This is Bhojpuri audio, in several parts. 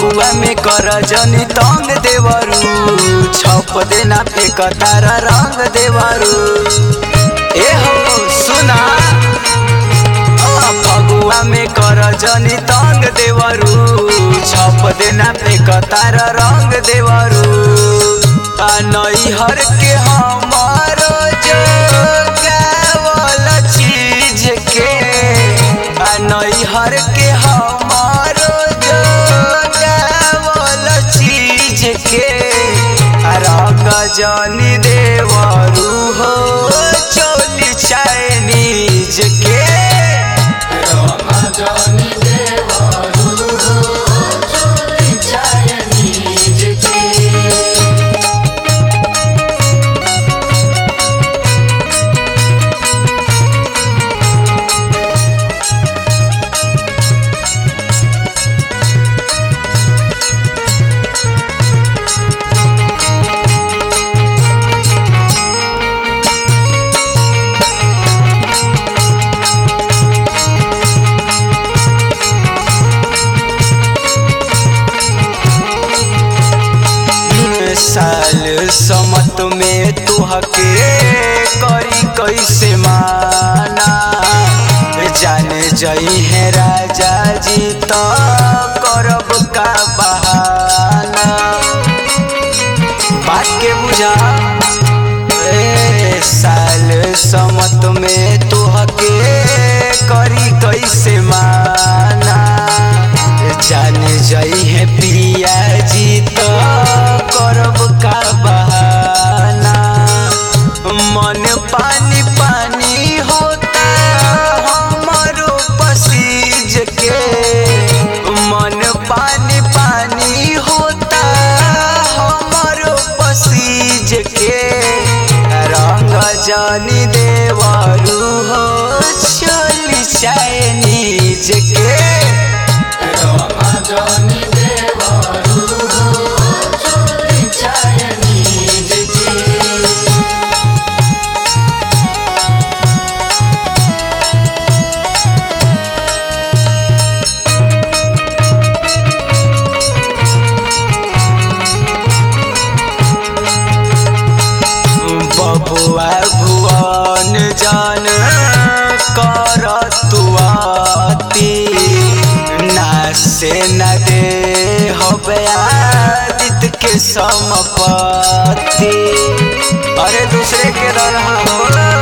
फगुआ में कर जनी तंग देवरू छप देना पे कतार रंग देवरू ए हो सुना आ, फगुआ में कर जनी तंग देवरू छप देना पे कतार रंग देवरू आ नैहर के हमारो जो गावल चीज के आ नैहर के हमारो जो गावल चीज के आ रंग जनी देवरू हो चोली चाइनीज के जानी देवारू चोली चाइनीज के साल समत में तुहके करी कैसे माना जाने जई है राजा जी तो करब का बहाना बात के बुझा ए साल समत में तुहके करी कैसे माना जाने जई है पिया जी तो करब का बहाना मन पानी पानी होता हमारो पसीज के मन पानी पानी होता हमारो पसीज के रंग जानी देवारू हो चली चाइनीज के जानी देवारू चोली चाइनीज के बबुआ भुवन जान कर तुआती ना से न दे हबे आदित के समपति अरे दूसरे के रहा हो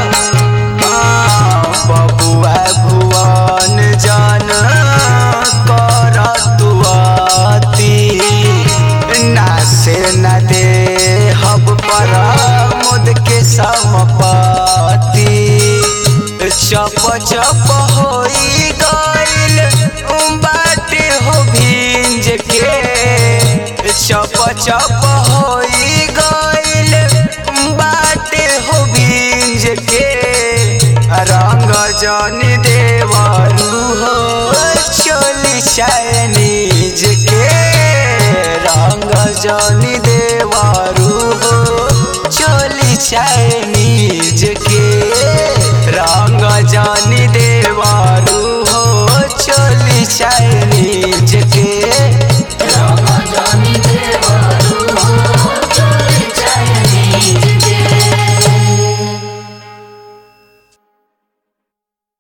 हाँ, बबुआ भुवन जान कर तुआती ना से न दे हब पर मुद के समपति चप चप होई गइल बाटे हो भिंज के चप चप होई गइल बाटे हो भिंज के रंग जनी देवरू हो चोली चाइनीज के रंग जनी देवरू हो चोली चाइनीज